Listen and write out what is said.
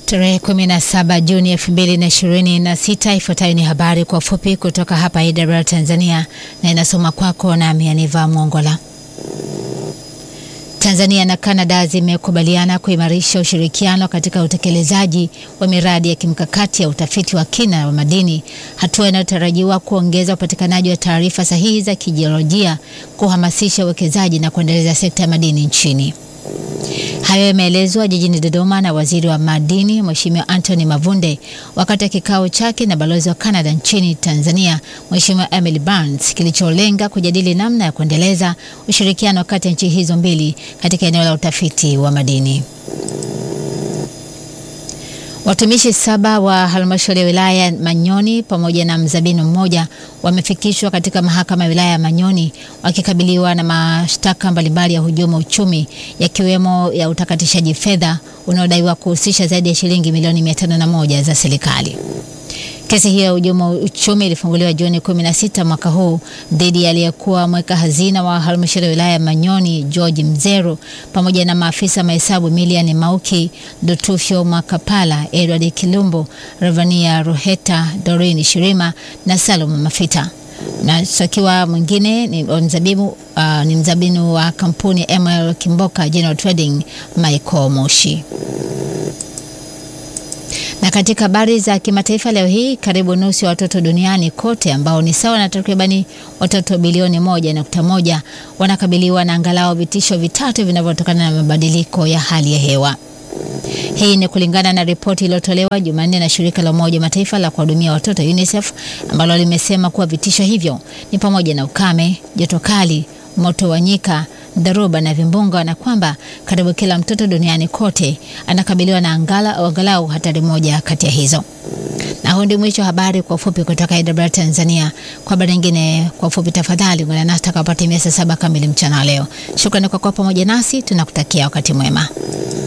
Tarehe 17 Juni 2026. Ifuatayo ni habari kwa ufupi kutoka hapa AWR Tanzania na inasoma kwako nami Aniva Mwongola. Tanzania na Kanada zimekubaliana kuimarisha ushirikiano katika utekelezaji wa miradi ya kimkakati ya utafiti wa kina wa madini, hatua inayotarajiwa kuongeza upatikanaji wa taarifa sahihi za kijiolojia, kuhamasisha uwekezaji na kuendeleza sekta ya madini nchini. Hayo yameelezwa jijini Dodoma na waziri wa madini Mheshimiwa Anthony Mavunde wakati wa kikao chake na balozi wa Canada nchini Tanzania Mheshimiwa Emily Barnes kilicholenga kujadili namna ya kuendeleza ushirikiano kati ya nchi hizo mbili katika eneo la utafiti wa madini. Watumishi saba wa halmashauri ya wilaya ya Manyoni pamoja na mzabini mmoja wamefikishwa katika mahakama ya wilaya ya Manyoni wakikabiliwa na mashtaka mbalimbali ya hujuma uchumi yakiwemo ya utakatishaji fedha unaodaiwa kuhusisha zaidi ya shilingi milioni mia tano na moja za serikali. Kesi hiyo ya hujuma uchumi ilifunguliwa Juni 16 mwaka huu dhidi ya aliyekuwa mweka hazina wa halmashauri ya wilaya ya Manyoni George Mzero pamoja na maafisa mahesabu Milian Mauki, Dotufyo Makapala, Edward Kilumbo, Ravania Ruheta, Doreen Shirima na Salum Mafita. Mshtakiwa mwingine ni mzabibu, uh, ni mzabinu wa kampuni ML Kimboka General Trading Michael Moshi. Na katika habari za kimataifa leo hii, karibu nusu ya watoto duniani kote ambao ni sawa na takribani watoto bilioni moja nukta moja wanakabiliwa na angalau vitisho vitatu vinavyotokana na mabadiliko ya hali ya hewa. Hii ni kulingana na ripoti iliyotolewa Jumanne na shirika la Umoja wa Mataifa la kuhudumia watoto UNICEF ambalo limesema kuwa vitisho hivyo ni pamoja na ukame, joto kali, moto wa nyika dharuba na vimbunga na kwamba karibu kila mtoto duniani kote anakabiliwa na angalau angalau hatari moja kati ya hizo. Na huu ndio mwisho wa habari kwa ufupi kutoka AWR Tanzania. Kwa habari nyingine kwa ufupi, tafadhali ungana nasi takapotimia saa saba kamili mchana leo. Shukrani kwa kuwa pamoja nasi, tunakutakia wakati mwema.